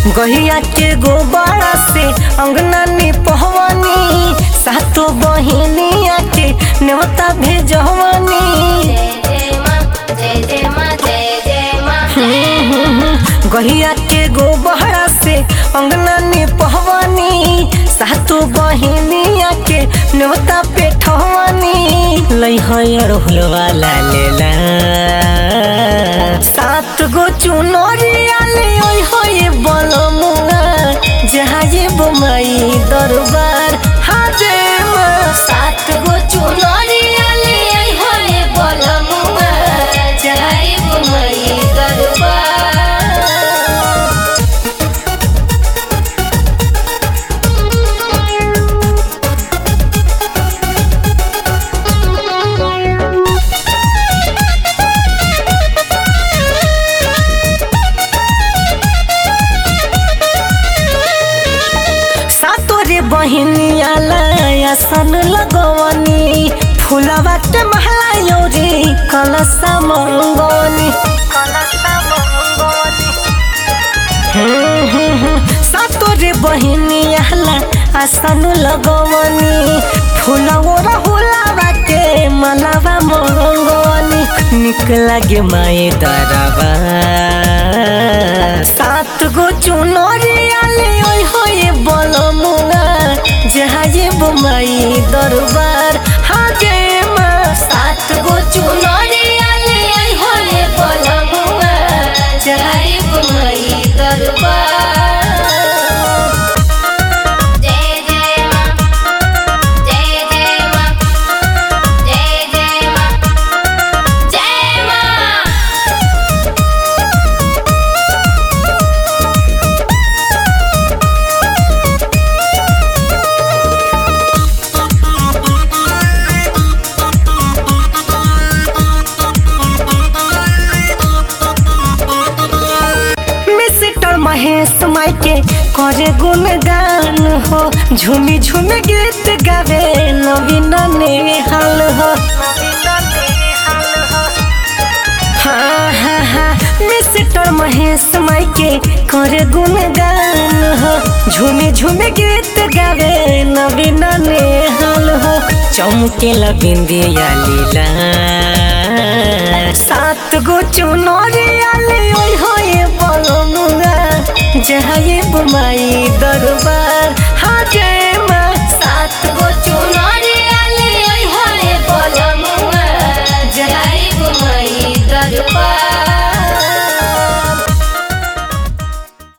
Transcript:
गहिया के गोबरा से अंगना निपहवानी सातो बहिनिया के नेवता भेजवानी जय जय माँ जय जय माँ जय जय माँ गहिया के गोबरा से अंगना निपहवानी सातो बहिनिया के नेवता पेठवानी लइहर हुलवाला लेला सात गो चुनरिया ले ओइ होए बलमुआ जहाँ ये बोमाई दरबार हाजे माँ सात गो चुनरिया ले आई होले बलमुआ जाई बुमई दरबार सातोरे बहिनिया लाया सन लगवनी फुलवा के महला योरी कलसा मंगवनी हम्म, हम्म, हम्म। सातोरे बहिनिया ला आसन लगवनी फुलवा हुलावा के मलावा मंगवनी निक लागे माए दरबा सात गो चुनरिया ले ओइ होए बलमुआ जहाँ ये बोमाई दरबार हाजे माँ सात गो चुनरिया ले आई होले बलमुआ जाई बुमई दरबार जय जय माँ जय जय माँ जय जय माँ जय माँ मिस्टर महेश माई के करे गुणगान हो झूमी झूमी गीत गावे नवीन नेहाल हो हाँ हाँ हाँ मिस्टर महेश माई के करे गुणगान हो झूमी झूमी गीत गावे नवीन नेहाल हो चमकेला बिंदिया लीला सात गो चुनरिया ले ओइ होए बलमुआ जहाँ ये बुमाई दरबार हाँ जय माँ सात गो चुन